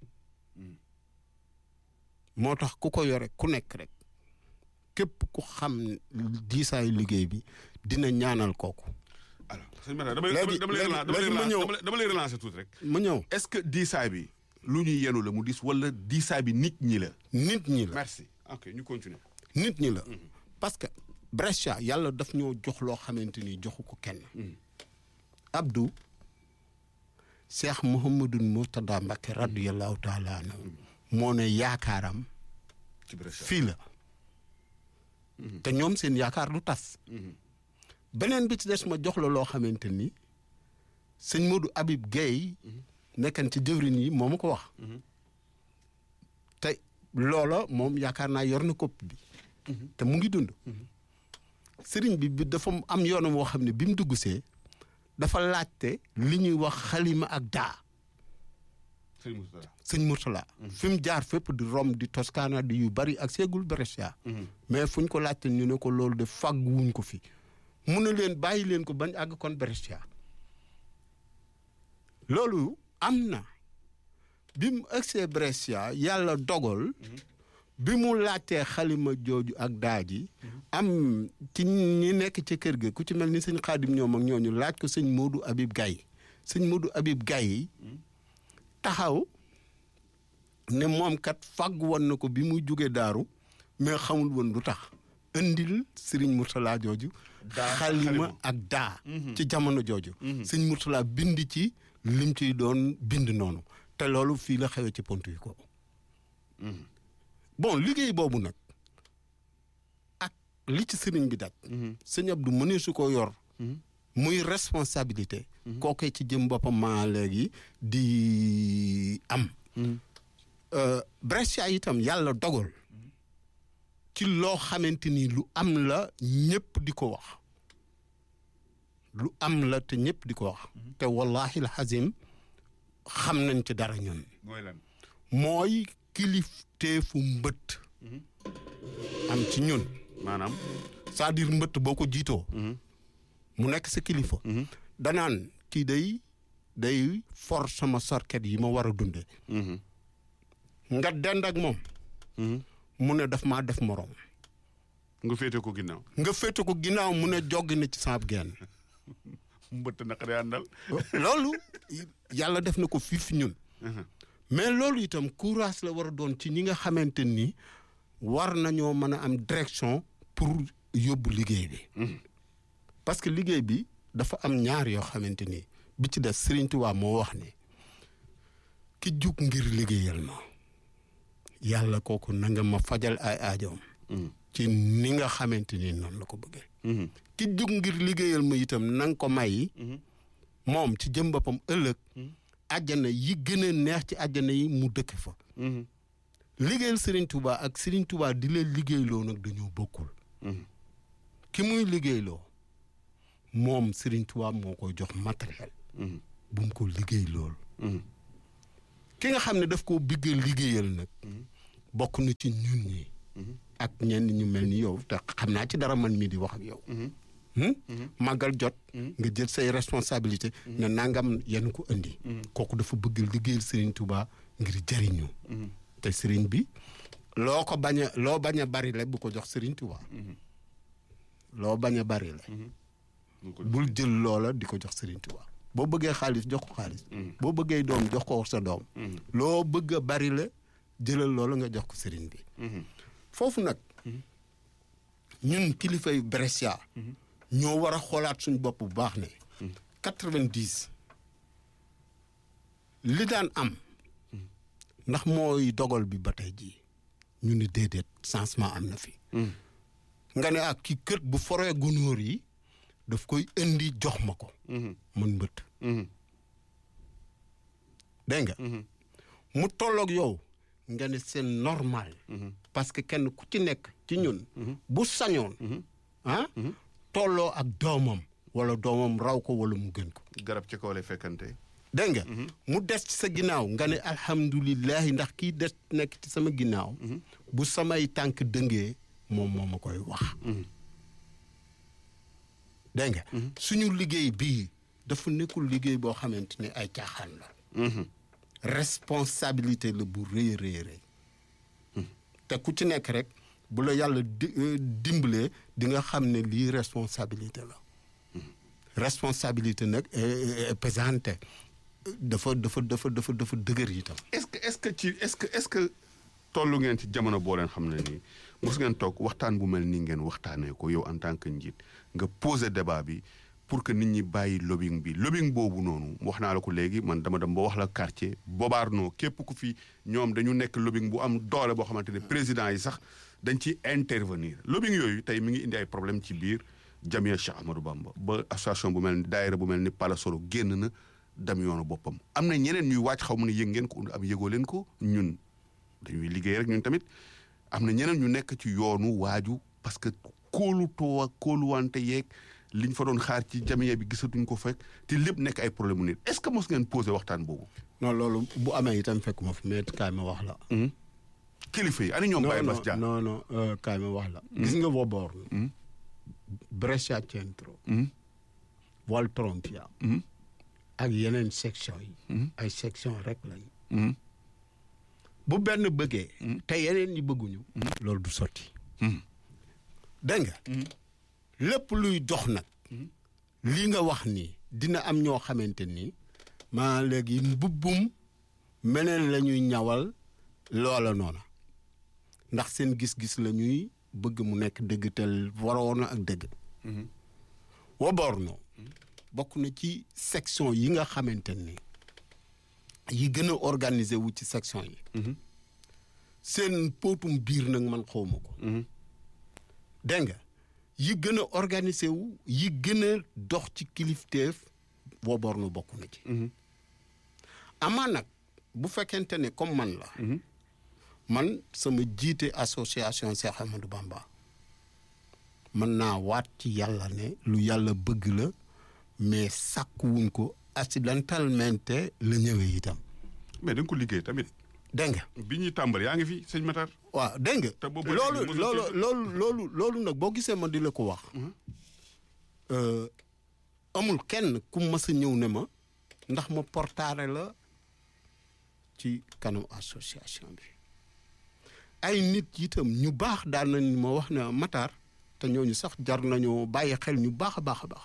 moo tax ku ko yore ku nekk rek képp ku xam diisaayu liggéey bi dina ñaanal kooku. alors sëñ Matar dama Léegi- dama lay léegi- relancer dama lay léegi ma relancer ñëw. dama lay- dama lay relancer tuuti rek ma ñëw est-ce que diisaay bi lu ñuy yenu la mu diis wala diisaay bi nit ñi la nit ñi la. merci ok ñu continuer nit ñi la parce que Brescia yàlla daf ñoo jox loo xamante ni joxu ko kenn Abdou Cheikh Mouhamadou Mourtada Mbacké radiyallahu taala anhu moo ne yaakaaram ci Brescia fii la te ñoom seen yaakaar du tas beneen bi ci des ma jox la loo xamante ni sëñ Modou Habib Guèye nekkan ci jëwrin yi moo ma ko wax te loola moom yaakaar naa yor na kopp bi te mu ngi dund sëriñ bi bi dafa am yoonam woo xam ne bi mu dugg see dafa laajte li ñuy wax xalima ak daa sëñ Moustapha sëñ Mourtala fi mu jaar fépp di Rome di Toscana di yu bari ak seegul Brescia mais fu ñu ko laajte ñu ne ko loolu de fàgg wuñ ko fi mu ne leen bàyyi leen ko bañ àgg kon Brescia loolu am na bi mu agsee Brescia yàlla dogal bi mu laajtee xalima jooju ak daa ji am ci ñi nekk ci kër ga ku ci mel ni sëñ Xaadim ñoom ak ñooñu laaj ko sëñ Modou Habib Gaye sëñ Modou Habib Gaye taxaw ne moom kat fàgg woon na ko bi muy jóge daaru mais xamul woon lu tax indil sëriñ Mourtala jooju Daa, xalima xalima. ak daa ci jamono jooju sëñ Mourtala bind ci lim ciy doon bind noonu te loolu fii la xewee ci pont yi ko bon liggéey boobu nag ak li ci sëriñ bi daj sëñ Abdou mënee su ko yor muy responsabilité kookee ci jëm boppam maa léegi di am Euh, Brescia itam yàlla dogal ci loo xamante ni lu am la ñëpp di ko wax lu am la te ñëpp di ko wax te wallahi alxazim xam nañ ci dara ñun mooy lan mooy kilifteefu mbëtt am ci ñun maanaam c'est-à-dire mbëtt boo ko jiitoo mu nekk sa kilifa danaan kii day day for sama sorket yi ma war a dunde nga dend ak moom mu ne daf maa def moroom nga féete ko ginnaaw nga féete ko ginnaaw mu ne joggi na ci saab genn mbëtt naqari àndal loolu yàlla def na ko fii fi ñun mais loolu itam courage la war a doon ci ñi nga xamante ni war nañoo mën a am direction pour yóbbu liggéey bi parce que liggéey bi dafa am ñaar yoo xamante ni bi ci des Sëriñ Tuubaa moo wax ne ki jug ngir liggéeyal ma yàlla kooku na nga ma fajal ay aajoom ci ni nga xamante ni noonu la ko bëggee ki jug ngir liggéeyal ma itam na nga ko may moom ci jëm boppam ëllëg àjjana yi gën a neex ci àjjana yi mu dëkk fa liggéeyal Serigne Touba ak Serigne Touba di leen liggéeyloo nag dañoo bokkul ki muy liggéeyloo moom Serigne Touba moo koy jox matériel bu mu ko liggéey loolu ki nga xam ne daf koo bëgg liggéeyal nag bokk na ci ñun ñi ak ñenn ñu mel ni yow te xam naa ci dara man mii di wax ak yow màggal jot nga jël say responsabilité ne nangam yenn ko indi kooku dafa bëgg liggéeyal Serigne Touba ngir jëriñu te Serigne bi loo ko bañ a loo bañ a bari le bu ko jox Serigne Touba loo bañ a bari le bul jël loola di ko jox Serigne Touba boo bëggee xaalis jox ko xaalis boo bëggee doom jox ko sa doom loo bëgg a bari la jëlal loola nga jox ko Serigne bi foofu nag ñun kilifay Brescia ñoo war a xoolaat suñu bopp bu baax ne quatre-vingt-dix li daan am ndax mooy dogal bi ba tey jii ñu ni déedéet changement am na fi nga ne ak ki kët bu foree gunóor yi daf koy indi jox ma ko man mbëtt dégg nga mu tolloog yow nga ne c'est normal parce que kenn ku ci nekk ci ñun bu sañoon ah tolloo ak doomam wala doomam raw ko wala mu gën ko garab ci kaw lay fekkante dégg nga mu des ci sa ginnaaw nga ne alhamdulilahi ndax kii des nekk ci sama ginnaaw bu samay tànk dëngee moom moo ma koy wax dégg nga suñu liggéey bii dafa nekkul liggéey boo xamante ne ay caaxaan la responsabilité la bu rëy rëy rëy te ku ci nekk rek bu la yàlla di dimbalee di nga xam ne lii responsabilité la responsabilité nag pesante dafa dafa dafa dafa dafa dëgër itam. est-ce que est-ce que ci est-ce que est-ce que tollu ngeen ci jamono boo leen xam ne nii mos ngeen toog waxtaan bu mel nii ngeen waxtaanee ko yow en tant que njiit nga poser débat bi pour que nit ñi bàyyi lobbying bi lobbying boobu noonu wax naa la ko léegi man dama dem ba wax la quartier Bobarno képp ku fi ñoom dañu nekk lobbying bu am doole boo xamante ne président yi sax dañ ci intervenir lobbying yooyu tey mi ngi indi ay problème ci biir Jamia Cheikh Ahmadou Bamba ba association bu mel ni daayira bu mel ni Palasoro génn na dem yoonu boppam am na ñeneen ñuy wàcc xaw ma ne yëg ngeen ko am yëgoo leen ko ñun dañuy liggéey rek ñun tamit am na ñeneen ñu nekk ci yoonu waaju parce que kóolutoo ak kóoluwante yeeg liñ fa doon xaar ci Jamia bi gisatuñ ko fekk te lépp nekk ay problème mu nit est-ce que mos ngeen posé waxtaan boobu. non loolu bu amee itam fekkuma fi mais kaay ma wax la. kilifa yi ani ñoom Baye Bass Dia non non non kaay ma wax la. gis nga Boborno. Brescia Centro. Valtrompia. ak yeneen section yi. ay section rek lañu. bu benn bëggee. te yeneen ñi bëgguñu. loolu du sotti. dégg nga. lépp luy dox nag. li nga wax nii dina am ñoo xamante ni maa léegi mbubbum meneen la ñuy ñawal loola noona ndax seen gis-gis la ñuy bëgg mu nekk dëgg te waroon ak dëgg. Woborno bokk na ci section yi nga xamante ni yi gën a organisé wu ci section yi. seen póotum biir nag man xawma ko. dégg nga yi gën a organisé wu yi gën a dox ci kilifteef Woborno bokk na ci. amaa nag bu fekkente ne comme man la. man sama jiite association Cheikh Ahmadou Bamba mën naa waat ci yàlla ne lu yàlla bëgg la mais sàkkuwuñ ko accidentellement la ñëwee itam. mais da nga ko liggéey tamit. dégg nga. bi ñuy tàmbali yaa ngi fi sëñ Matar. waaw dégg nga. te boobu loolu loolu loolu loolu loolu nag boo gisee ma di la ko wax. amul kenn ku mas a ñëw ne ma ndax ma portaare la ci kanam association bi. ay nit itam ñu baax daan nañ ma wax ne Matar te ñooñu sax jar nañoo bàyyi xel ñu baax a baax a baax.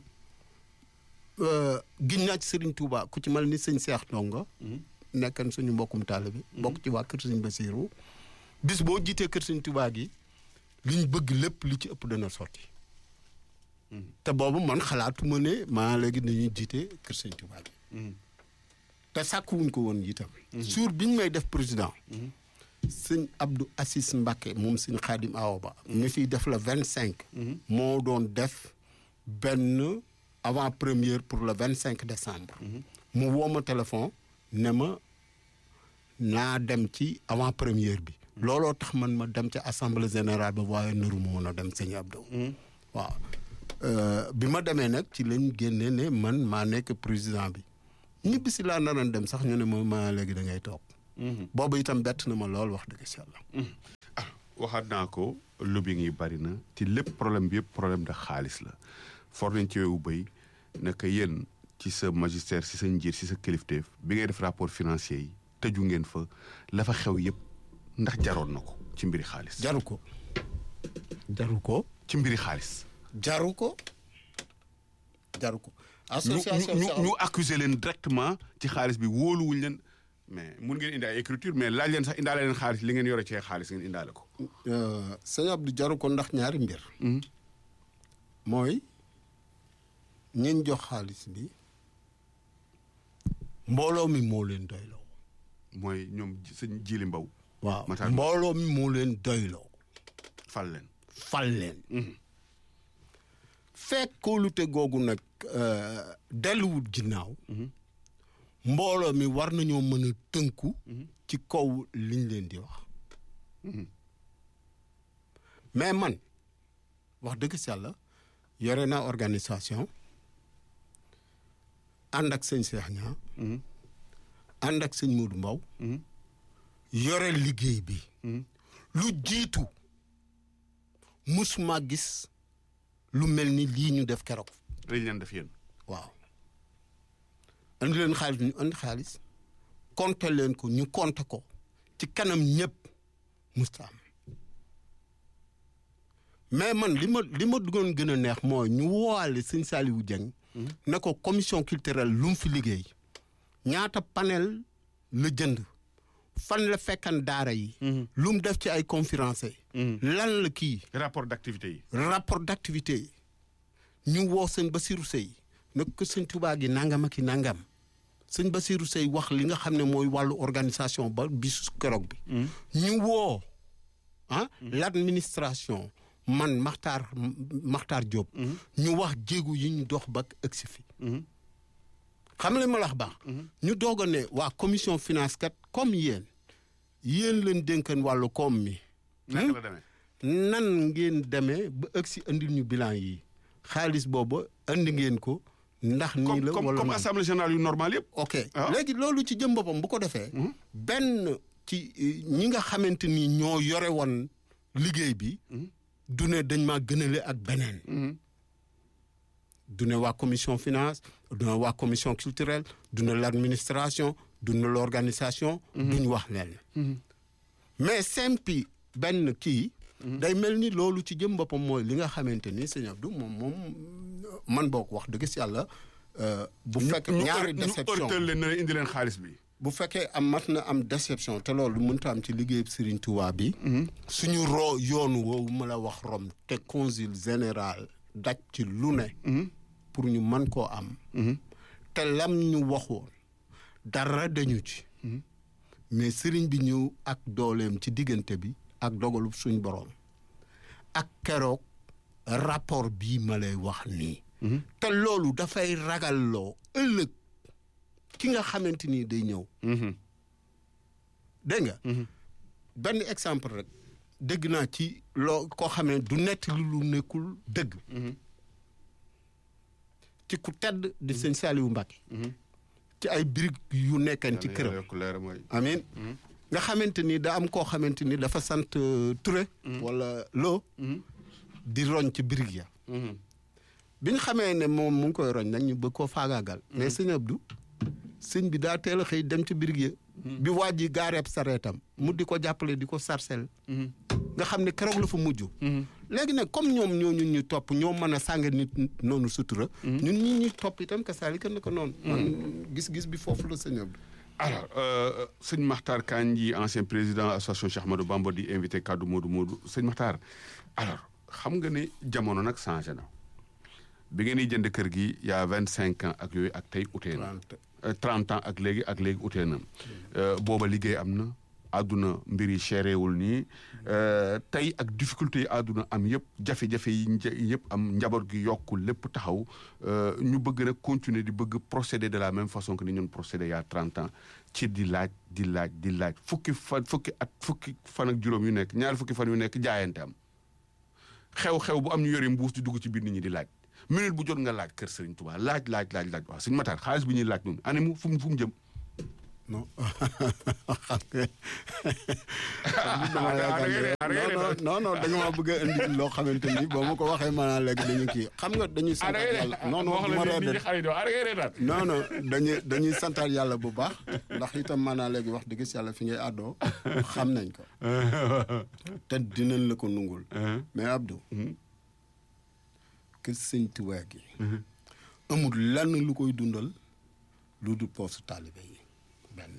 giñ naa ci Serigne Touba ku ci mel ni sëñ Cheikh Ndongo. nekkan suñu mbokkum taal bi. bokk ci waa kër Sëñ Basiru bis boo jiitee kër Sëñ Touba gi liñ bëgg lépp li ci ëpp dana sotti. te boobu man xalaatuma ne maa léegi dañuy jiite kër Sëñ Touba gi. te sàkkuwuñ ko woon itam. suur biñ may def président. sëñ Abdou Assis Mbacke moom sëñ Xaadim Awa Ba ñu fiy def la vingt cinq moo doon def benn avant première pour le vingt cinq décembre mu woo ma téléphone ne ma naa dem ci avant première bi looloo tax man ma dem ca assemblée générale ba waaye naru ma woon a dem sëñ Abdou waaw Euh, bi ma demee nag ci lañ génne ne man maa nekk président bi ñibbi si laa naroon dem sax ñu ne ma ma léegi da ngay toog. boobu itam bett na ma lool wax dëgg si yàlla. ah waxaat naa ko lobbying yi bari na ci lépp problème bi yëpp problème de xaalis la for nañ ci wewu béy naka yéen ci sa magistère ci sa njiit ci sa kilifteef bi ngay def rapport financier yi tëju ngeen fa la fa xew yëpp ndax jaroon na ko ci mbiri xaalis. jaru ko jaru ko ci mbiri xaalis. jaru ko jaru ko. ñu association ñu ñu accuser leen directement ci xaalis bi wóoluwuñ leen mais mun ngeen indi ay écriture mais laaj leen sax indaale leen xaalis li ngeen yore ci xaalis ngeen indaale ko. sëñ Abdou jaru ko ndax ñaari mbir. mooy ñiñ jox xaalis bi mbooloo mi moo leen doyloo. mooy ñoom sëñ Jili Mbaw waaw Matar mbooloo mi moo leen doyloo. fal leen. fal leen. fekk kóolute googu nag delluwut ginnaaw. mbooloo mi war nañoo mën a tënku. ci kaw liñ leen di wax. mais man wax dëgg si yàlla yore naa organisation ànd ak sëñ Cheikh Niang ànd ak sëñ Modou Mbaw yore liggéey bi. lu jiitu musuma gis lu mel ni lii ñu def keroog. lañ leen def yéen. waaw andi leen xaalis ñu andi xaalis compter leen ko ñu compter ko ci kanam ñëpp musta am mais man li ma li ma duggoon gën a neex mooy ñu woowaale sëñ Saliou Dieng ne ko commission culturelle lu mu fi liggéey ñaata panel la jënd fan la fekkan daara yi lu mu def ci ay conférenciers lan la kii rapport d'activité yi. rapport d'activité yi ñu woo sëñ Basirou Sey nag ko sëñ Touba gi nangam ak i nangam sëñ Basirou Sey wax li nga xam ne mooy wàllu organisation ba bisu keroog bi. ñu woo ah. l'administration man Makhtar Makhtar Diop. ñu wax jéegu yi ñu dox ba ëgsi fi. xam nga ma la wax baax. ñu doog a ne waa commission finance kat comme yéen yéen leen dénkan wàllu koom mi. naka la demee. nan ngeen demee ba ëgg si andil ñu bilan yi xaalis boobu andi ngeen ko ndax nii la comme wala comme noonu. assemblée générale yu normal yëpp. ok Ah. léegi loolu ci jëm boppam bu ko defee benn ci eh, ñi nga xamante ni ñoo yore woon liggéey bi du ne dañ maa gënale ak beneen du ne waa commission finance du ne waa commission culturelle du ne l'administration du ne l'organisation duñ wax leen mais simpi benn kii day mel ni loolu ci jëm boppam mooy li nga xamante ni sëñ Abdou moom moom man boo ko wax dëgg si yàlla euh, bu fekk ñu ñaari ñu déception ërtal leen ne indi leen xaalis bi. bu fekkee am mat na am déception te loolu mënta am ci liggéey Serigne Touba bi suñu roo yoonu woowu ma la wax Rome te consul général daj ci lu ne pour ñu mën koo am te lam ñu waxoon dara dañu ci mais Serigne bi ñëw ak dooleem ci diggante bi ak dogalu suñ boroom ak keroog rapport bii ma lay wax nii te loolu dafay ragalloo ëllëg ki nga xamante ni day ñëw dégg nga benn exemple rek dégg naa ci loo koo xam ne du nett lu lu nekkul dëgg ci ku tedd di sëñ Saliou Mbacké ci ay birig yu nekkan ci këram yokk leer mooy. amin nga xamante ni da am koo xamante ni dafa sant euh, Touré wala Lo di roñ ci birig ya bi ñu xamee ne moom mu ngi koy roñ nag ñu bëgg koo faagaagal mais sëñ Abdou sëñ bi daa teel a xëy dem ci birig ya bi waa ji gaareeb sareetam mu di ko jàppale di ko sarcel nga xam ne keroog la fa mujj léegi nag comme ñoom ñoo ñun ñu topp ñoo mën a sàng nit noonu sutura ñun ñi ñuy topp itam ka saali kan na ko noonu man gis-gis bi foofu la sëñ Abdou alors euh, sëñ Makhtar Kandji ancien président association Cheikh Ahmadou Bamba di invité kaddu Modou Modou sëñ Makhtar alors xam nga ne jamono nag changé na bi ngeen di jënd kër gi y' a vingt cinq ans ak yooyu ak tey utee na. trente ans ak léegi ak léegi utee na booba liggéey am na àdduna mbir yi chérewul nii tey ak difficulté yi àdduna am yëpp jafe-jafe yi nja- yëpp am njaboot gi yokku lépp taxaw ñu bëgg nag continuer di bëgg procéder de la même façon que ni ñun procéder y a trente ans ci di laaj di laaj di laaj fukki fan fukki at fukki fan ak juróom yu nekk ñaari fukki fan yu nekk jaayante am xew-xew bu am ñu yore mbuus di dugg ci biir nit ñi di laaj minute bu jot nga laaj kër Serigne Touba laaj laaj laaj laaj waaw Serigne Matar xaalis bi ñuy laaj noonu ane mu fu mu fu mu jëm. non xam nga non non da nga ma bëgg a indi loo xamante ni boo ma ko waxee maanaam léegi dañu kii xam nga dañuy santaat yàlla non non du ma reede non non dañuy dañuy santaat yàlla bu baax ndax itam maanaam léegi wax dëgg yàlla fi ngay àddoo xam nañ ko te dinañ la ko nungul mais Abdou kër sëñ Tuubaa gi amul lenn lu koy dundal lu du poosu taalibe yi benn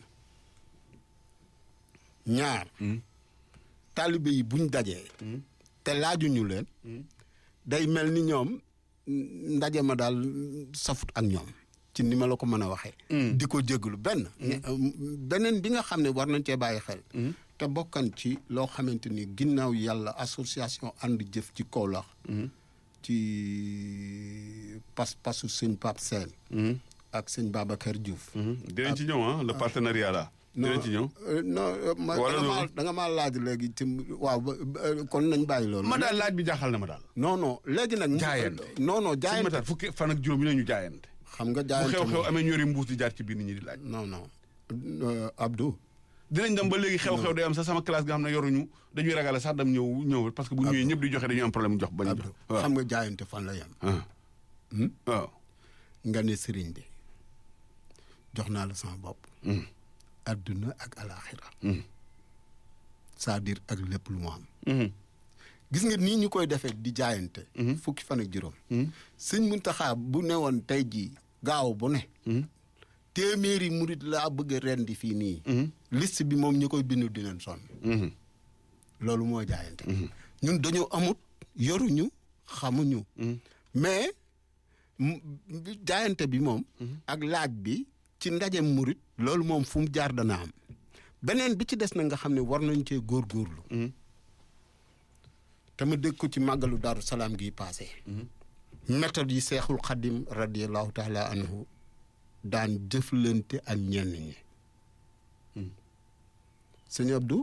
ñaar taalibe yi buñ dajee te laajuñu leen day mel ni ñoom ndaje ma daal safut ak ñoom ci ni ma la ko mën a waxee di ko jéglu benn beneen bi nga xam ne war nañ cee bàyyi xel te bokkan ci loo xamante ni ginnaaw yàlla association ànd jëf ci Kaolack ci pas pasu sëñ Pape Sène ak sëñ Babacar Diouf dinañ ci ñëw ah le partenariat là dinañ ci ñëw non ma da nga maa laaj léegi ci waaw kon nañ bàyyi loolu ma daal laaj bi jaaxal na ma daal non non léegi nag jaayante non non sëñ jaayante Matar fukki fan ak juróom yi nañu jaayante xam nga bu jaayante xew-xew amee ñori mbuus di jaar ci biir nit ñi di laaj non non Abdou dinañ dem ba léegi xew-xew day am sax sama classe nga xam ne yoruñu dañuy ragale sax dem ñëw ñëw parce que bu ñëwee ñëpp di joxe dañuy am problème jox bañ jox Abdou xam nga jaayante fan la yem waaw nga ne sëriñ bi jox naa la sama bopp adduna ak alaxira c'est-à-dire ak lépp lu mu am gis nga nii ñu koy defee di jaayante fukki fan ak juróom sëñ Muntaxa bu ne woon tey jii gaaw bu ne téeméeri murit laa bëgg a rendi fii nii liste bi moom ñu koy bindu dinañ sonn loolu moo jaayante ñun dañoo amut yoruñu xamuñu mais jaayante bi moom ak laaj bi ci ndaje murit loolu moom fu mu jaar dana am beneen bi ci des na nga xam ne war nañ cee góorgóorlu te ma dégg ko ci màggalu daaru salaam gi passé méthode yi seexul xadim radiallahu taala anhu daan jëflante ak ñenn ñi sëñ Abdou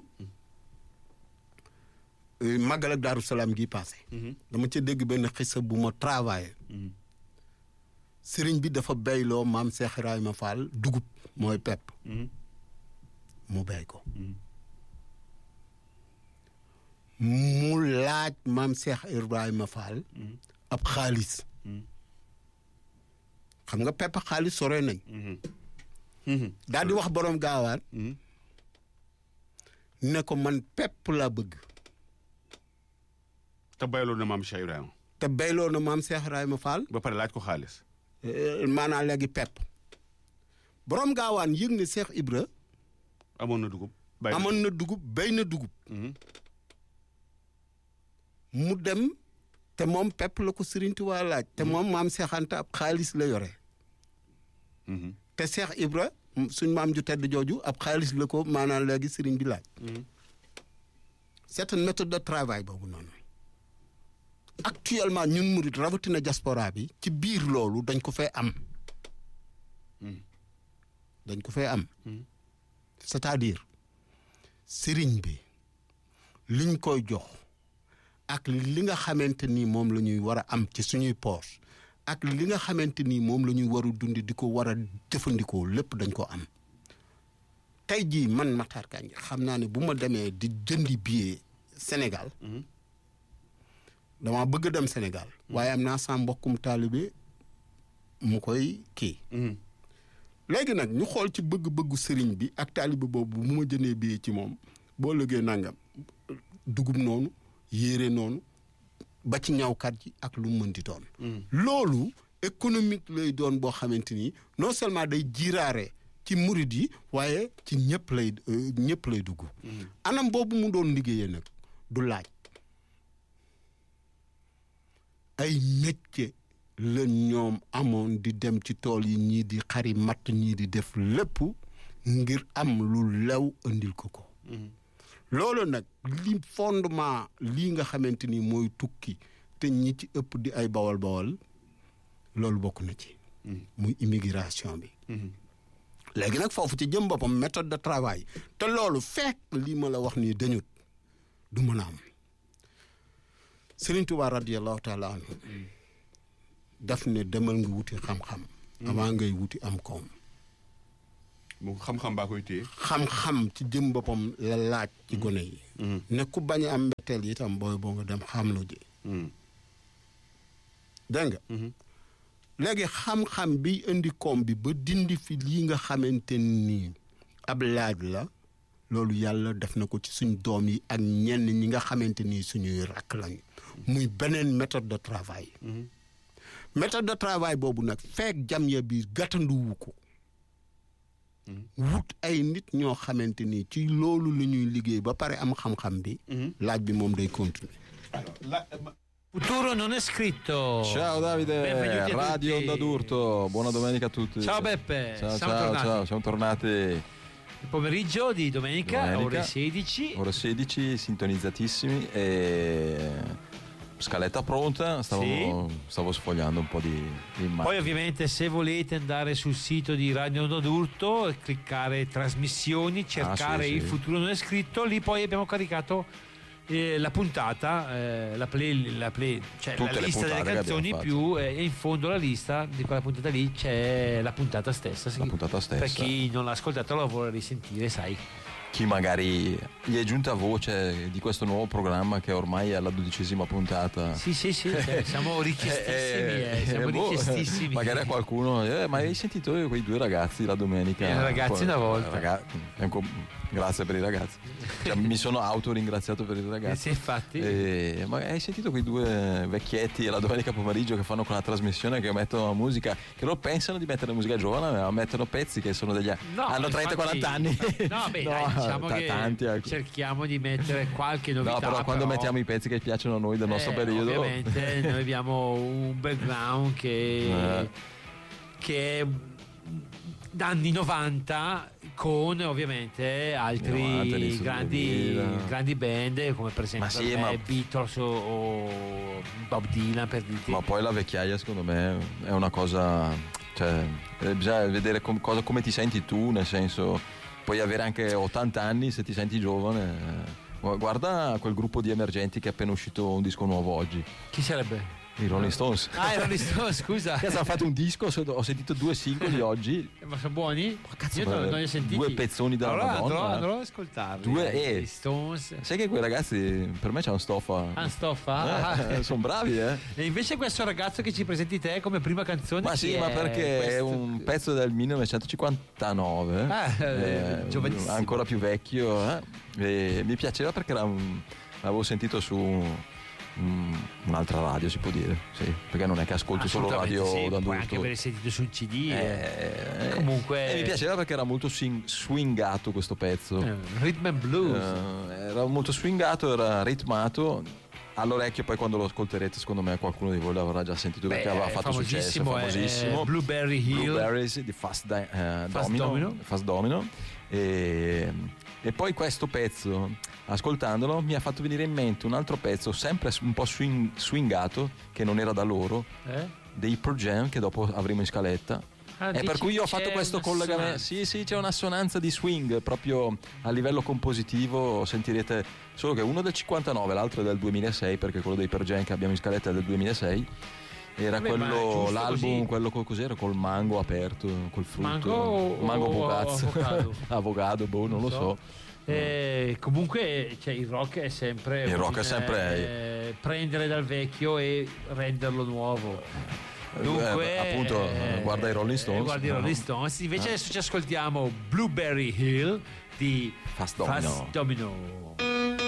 màggal ak daaru salaam gi passé dama ca dégg benn xisa bu ma travaillé sëriñ bi dafa béyloo maam Cheikh Ibrahima Fall dugub mooy pepp mu béy ko mu laaj maam Cheikh Ibrahima Fall ab xaalis xam nga pepp xaalis sore nañ daal di wax boroom gaawaan ne ko man pepp laa bëgg te bayloo na maam Cheikh Ibrahima te béyloo na maam Cheikh Ibrahima Fall ba pare laaj ko xaalis maanaam léegi pepp boroom gaawaan yëg ne Cheikh Ibra amoon na dugub bay amoon na dugub béy na dugub mu dem te moom pepp la ko Sëriñ Tuubaa laaj te moom maam Cheikh Anta ab xaalis la yore te Cheikh Ibra suñ maam ju tedd jooju ab xaalis la ko maanaam léegi sëriñ bi laaj c'est une méthode de travail boobu noonu actuellement ñun murit rawatina diaspora bi ci biir loolu dañ ko fee am dañ ko fee am c'est-à-dire sëriñ bi liñ koy jox ak li nga xamante ni moom la ñuy war a am ci suñuy poche ak li nga xamante ni moom la ñuy war a dundi di ko war a jëfandikoo lépp dañ ko am tey jii man Matar Kandji xam naa ne bu ma demee di jëndi billet Sénégal dama bëgg dem Sénégal waaye am naa sa mbokkum taalibe mu koy kii léegi nag ñu xool ci bëgg-bëggu sëriñ bi ak taalibe boobu bu ma jëndee billet ci moom boo lëgee nangam dugub noonu yéere noonu ba ci ñawkat ji ak lu mu mën di doon loolu économique lay doon boo xamante ni non seulement day jiiraare ci murid yi waaye ci ñëpp lay ñëpp lay dugg anam boobu mu doon liggéeyee nag du laaj ay métier la ñoom amoon di dem ci tool yi ñii di xari matt ñii di def lépp ngir am lu lew andil ko ko loolu nag li fondement lii nga xamante ni mooy tukki te ñi ci ëpp di ay bawal bawal loolu bokk na ci muy immigration bi léegi nag foofu ci jëm boppam méthode de travail te loolu fekk lii ma la wax nii dañut du mën a am Serigne Touba radiyallahu taala anhu daf ne demal nga wuti xam-xam avant ngay wuti am koom moom xam-xam baa koy téye. xam-xam ci jëm boppam la laaj ci gone yi ne ku bañ a am mbetteel itam booy boo nga dem xamlu ji dégg nga léegi xam-xam bi indi koom bi ba dindi fi lii nga xamante nii ab laaj la loolu yàlla def na ko ci suñ doom yi ak ñenn ñi nga xamante nii suñuy rakk lañu muy beneen méthode de travail méthode de travail boobu nag feek jam ya bi gàttanduwu ko wut ay nit ñoo xamante ni ci loolu la ñuy liggéey ba pare am xam-xam bi laaj bi moom day continuer Futuro non è scritto. Ciao Davide, Benvenuti a Radio tutti. Onda d'Urto, buona domenica a tutti. Ciao Beppe, ciao, siamo ciao, tornati. ciao, siamo tornati Il pomeriggio di domenica, Domenica. ore 16. ore 16, sintonizzatissimi e scaletta pronta, stavo, stavo sfogliando un po' di, di immagini. Poi ovviamente se volete andare sul sito di Radio Onda d'Urto, e cliccare trasmissioni, cercare Ah, sì, il sì. futuro non è scritto, lì poi abbiamo caricato eh, la puntata, eh, la, play, la, play- cioè Tutte la le lista delle puntate che canzoni abbiamo più eh, e in fondo alla lista di quella puntata lì c'è la puntata stessa. La puntata stessa. Per chi non l'ha ascoltata la vuole risentire, sai. Chi magari gli è giunta voce di questo nuovo programma che ormai è alla dodicesima puntata. Sì, sì, sì, cioè, siamo richiestissimi, eh, siamo boh, richiestissimi. magari a qualcuno, eh, ma hai sentito quei due ragazzi la domenica? Eh, ragazzi Poi, una volta. raga- è un co- grazie per i ragazzi. Cioè, mi sono autoringraziato per i Eh, ragazzi. sì, infatti. Eh, ma hai sentito quei due vecchietti la domenica pomeriggio che fanno quella trasmissione che mettono la musica, che loro pensano di mettere musica giovane, ma mettono pezzi che sono degli No, hanno 30-40 infatti- anni. No, beh, dai, diciamo ta- che tanti, ecco. cerchiamo di mettere qualche novità. No, però quando mettiamo i pezzi che piacciono a noi del nostro eh, periodo. Ovviamente noi abbiamo un background che, Eh. che è anni 90 con ovviamente altri 90, Nelson grandi, 2000. grandi band come per esempio Ma sì, per me, ma- Beatles o, o Bob Dylan per dirti. Ma poi la vecchiaia secondo me è una cosa, cioè eh, bisogna vedere com- cosa- come ti senti tu, nel senso puoi avere anche 80 anni se ti senti giovane. eh. Gu- Guarda quel gruppo di emergenti che è appena uscito un disco nuovo oggi, Chi sarebbe? i Rolling Stones. Ah, erano di sto, scusa. Cazzo, hanno fatto un disco, so- ho sentito due singoli oggi. Ma sono buoni? cazzo, Io non, ma- non li ho sentiti. due pezzoni della allora, Madonna. Andrò, andrò ad ascoltarli. Due eh, e- gli Stones. Sai che quei ragazzi per me c'è un stoffa. Ah, stoffa? Eh, sono bravi, eh. E invece questo ragazzo che ci presenti te come prima canzone Ma chi sì, ma è perché è questo? un pezzo del 1959, Ah, eh, giovanissimo. ancora più vecchio. eh. E mi piaceva perché era un- l'avevo sentito su un- un'altra radio, si può dire, sì, perché non è che ascolto solo Assolutamente radio sì, da puoi adulto. anche aver sentito su un CD. eh. Eh, Comunque- e mi piaceva perché era molto swing- swingato questo pezzo. Eh, Rhythm and Blues. Eh, era molto swingato, era ritmato. All'orecchio, poi quando lo ascolterete, secondo me qualcuno di voi l'avrà già sentito perché Beh, aveva è fatto successo. famosissimo, è- famosissimo. è Blueberry Hill. Blueberries di Fast, Di- eh, Fast Domino, Domino. Fast Domino. E, e poi questo pezzo, ascoltandolo, mi ha fatto venire in mente un altro pezzo, sempre un po' swing- swingato, che non era da loro, Eh? dei Pearl Jam, che dopo avremo in scaletta. Ah, e dici per cui ho c'è fatto questo una collegamento. assonanza. Sì, sì, c'è un'assonanza di swing proprio a livello compositivo. Sentirete solo che uno è del 59, l'altro è del 2006, perché quello dei Pearl Jam che abbiamo in scaletta è del 2006. Era Vabbè, ma è quello, giusto l'album, così. quello col, cos'era? Col mango aperto, col frutto. Mango o- mango o Bogazzo. avocado? avocado, boh, non lo so. Eh, comunque cioè, il rock è sempre Il rock un, è sempre- eh, prendere dal vecchio e renderlo nuovo dunque Eh, appunto, eh, guarda i Rolling Stones. Ah. guarda i Rolling Stones invece adesso ci ascoltiamo Blueberry Hill di Fast Domino. Fast Domino